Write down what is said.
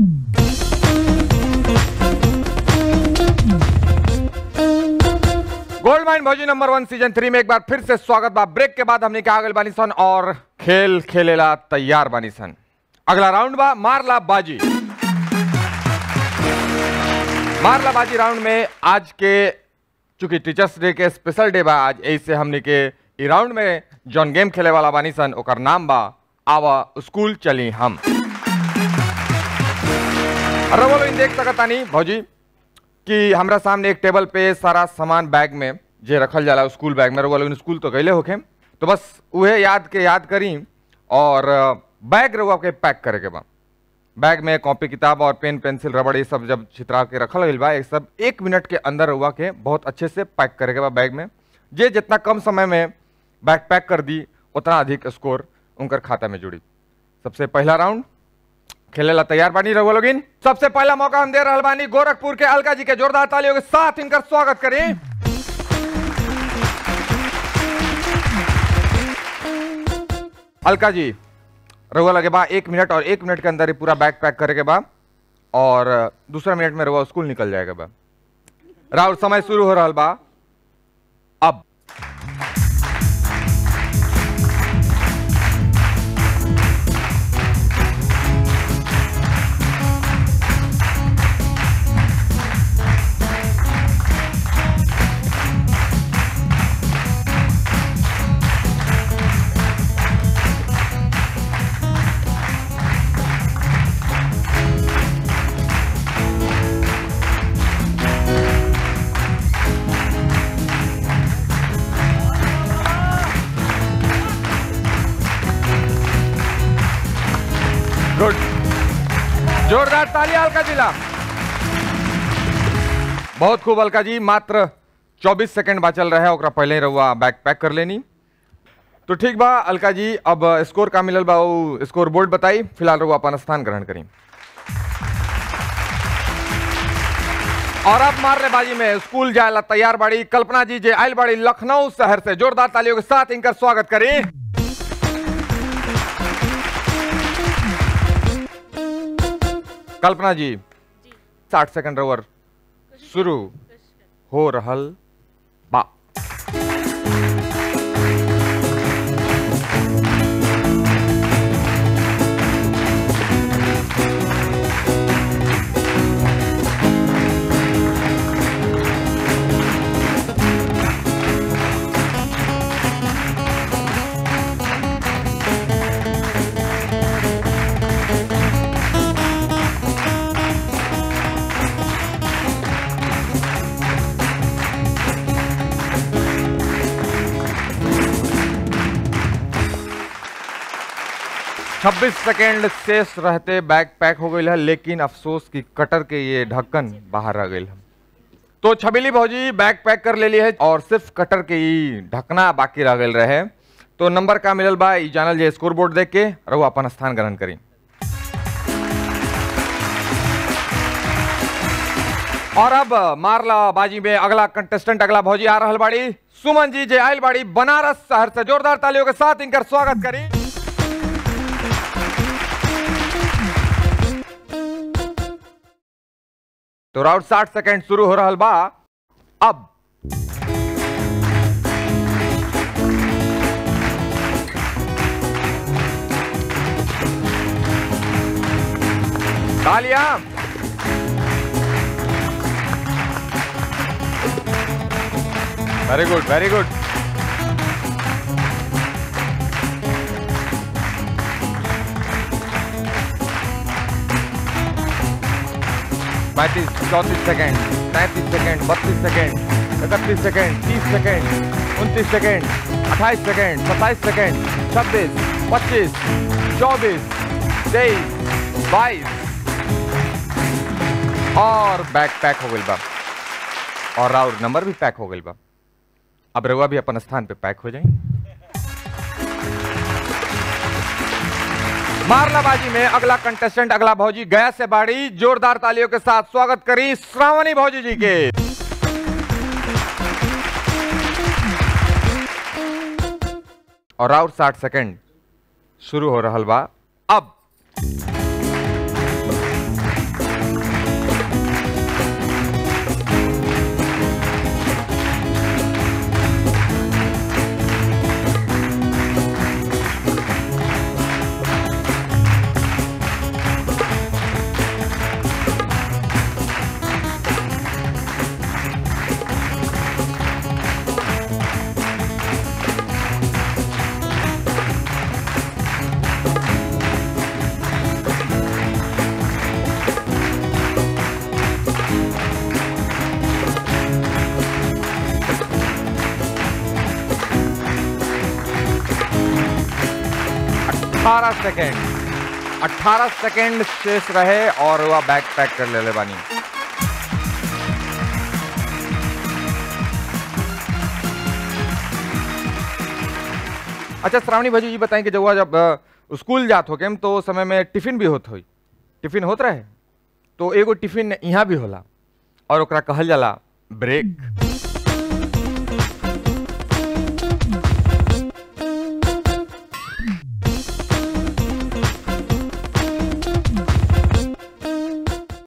gold माइन भौजी number वन season three में एक बार फिर से स्वागत बा ब्रेक के बाद हमने कहा बानी सन और खेल खेलेला तैयार बानी सन अगला राउंड बा मारला बाजी मारला बाजी राउंड में आज के चूंकि टीचर्स डे के स्पेशल डे बा आज ऐसे हमने के ई राउंड में जौन गेम खेले वाला बानी सन ओकर नाम बा आवा स्कूल चली हम अरे बोलो इन देख सकतानी भौजी कि हमरा सामने एक टेबल पे सारा सामान बैग में जे रखल जाला स्कूल बैग में रउआ लोगन स्कूल तो गईले होखे तो बस उहे याद के याद करी और अ, बैग रउआ के पैक करे के बा बैग में कॉपी किताब और पेन पेंसिल रबड़ ये सब जब छितरा के रखल गईल बा ये सब एक मिनट के अंदर रउआ के बहुत अच्छे से पैक करे के बा बैग में जे जितना कम समय में बैग पैक कर दी उतना अधिक स्कोर उनकर खाता में जुड़ी सबसे पहला राउंड खेलेला तैयार बानी रहुआ लोगिन सबसे पहला मौका हम दे रहल बानी गोरखपुर के अलका जी के जोरदार तालियों के साथ इनकर स्वागत करें अलका जी रहुआ लगे बा एक मिनट और एक मिनट के अंदर ही पूरा बैग पैक करे के बा और दूसरा मिनट में रहुआ स्कूल निकल जाएगा बा राउर समय शुरू हो रहल बा अब गुड जोरदार तालियां अलका जिला बहुत खूब अलका जी मात्र 24 सेकंड बाचल रहे ओकरा पहले ही रहुआ बैग पैक कर लेनी तो ठीक बा अलका जी अब स्कोर का मिलल बा उ स्कोर बोर्ड बताई फिलहाल रहुआ अपन स्थान ग्रहण करी और अब मारने बाजी में स्कूल जायला तैयार बाड़ी कल्पना जी जे आयल बाड़ी लखनऊ शहर से जोरदार तालियों के साथ इनकर स्वागत करी कल्पना जी साठ सेकंड रवर शुरू हो रहल बा छब्बीस सेकेंड शेष रहते बैग पैक हो गई है लेकिन अफसोस की कटर के ये ढक्कन बाहर आ गई है तो छबीली भौजी बैग पैक कर ले ली है और सिर्फ कटर के ही ढकना बाकी रह गई रहे तो नंबर का मिलल बा ई जानल जे स्कोर बोर्ड देख के रहो अपन स्थान ग्रहण करी और अब मारला बाजी में अगला कंटेस्टेंट अगला भौजी आ रहल बाड़ी सुमन जी जे आयल बाड़ी बनारस शहर से जोरदार तालियों के साथ इनकर स्वागत करी तो राउंड साठ सेकेंड शुरू हो रहल बा अब तालियां वेरी गुड वेरी गुड पैंतीस चौंतीस सेकेंड तैंतीस सेकेंड बत्तीस सेकेंड इकतीस सेकेंड तीस सेकेंड उनतीस सेकेंड अट्ठाईस सेकेंड सत्ताईस सेकेंड छब्बीस पच्चीस चौबीस तेईस बाईस और बैग पैक हो गई बा और राउर नंबर भी पैक हो गई बा अब रउआ भी अपन स्थान पे पैक हो जाए मारलाबाजी में अगला कंटेस्टेंट अगला भौजी गया से बाड़ी जोरदार तालियों के साथ स्वागत करी श्रावणी भौजी जी के और आउट साठ सेकंड शुरू हो रहल बा अब 18 सेकेंड 18 सेकेंड शेष रहे और वह बैग पैक कर ले ले बानी अच्छा श्रावणी भाजी ये बताएं कि जब वह जब अ, स्कूल जात हो के तो उस समय में टिफिन भी होत होई टिफिन होत रहे तो एगो टिफिन यहाँ भी होला और ओकरा कहल जाला ब्रेक